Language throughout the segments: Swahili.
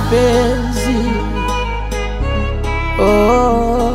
mapenzi oh,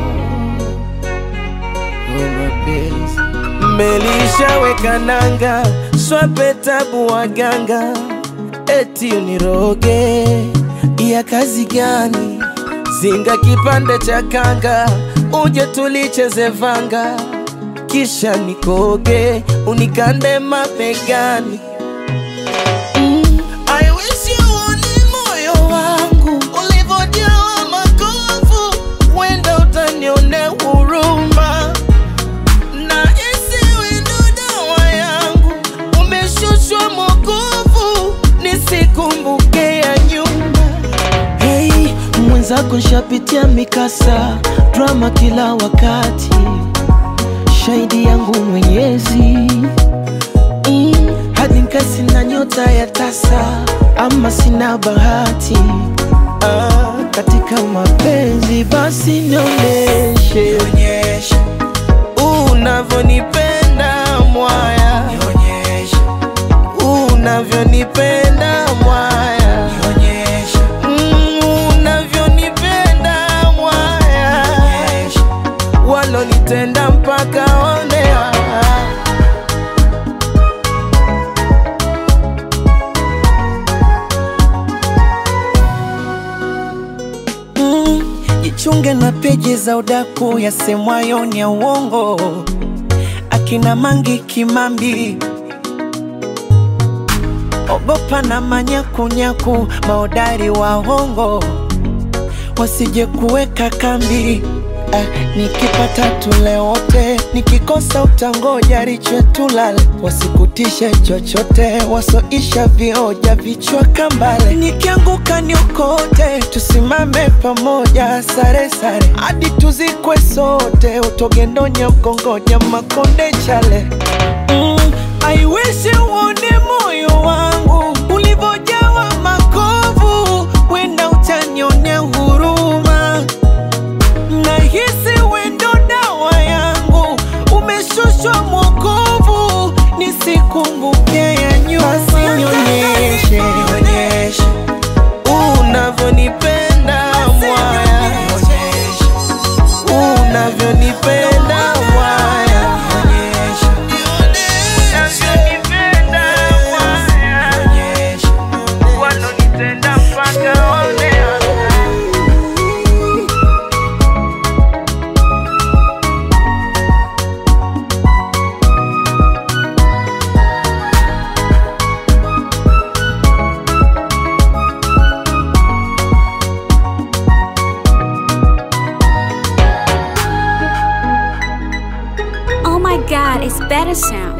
oh, mapenzi mmelishaweka nanga swape tabu waganga eti uniroge ya kazi gani zinga kipande cha kanga uje tulicheze vanga kisha nikoge unikande mabegani mm. I wish you uone moyo wangu ulivyojawa makovu, wenda utanione huruma na isiwe ndo dawa yangu, umeshushwa mokovu, nisikumbuke ya nyuma. Hey, mwenzako nshapitia mikasa, drama kila wakati, shahidi yangu Mwenyezi mm, hadi nkasi na nyota ya tasa, ama sina bahati ah, katika mapenzi, basi nionyeshe unavyonipenda mwaya, unavyonipenda mwaya, Mm, unavyonipenda mwaya, walonitenda mpaka onea Mm, jichunge na peji za udaku yasemwayo ni ya uongo, akina Mangi Kimambi, ogopa na manyakunyaku, maodari wa hongo wasije kuweka kambi. Ah, nikipata tule wote, nikikosa utangoja riche tulale, wasikutishe chochote, wasoisha vioja vichwa kambale. Nikianguka niokote, tusimame pamoja, sare sare hadi tuzikwe sote, utogendonya ukongoja makonde chale mm, I wish uone moyo wangu ulivyojawa makovu, wenda utanionea huruma nahisi wendo dawa yangu umeshushwa mwokovu, nisikumbuke ya nyuma. Basi nionyeshe unavyonipenda mwaya, unavyonipenda mwaya, unavyonipenda mwaya, walonitenda mpaka onea Oh my god, it's better sound.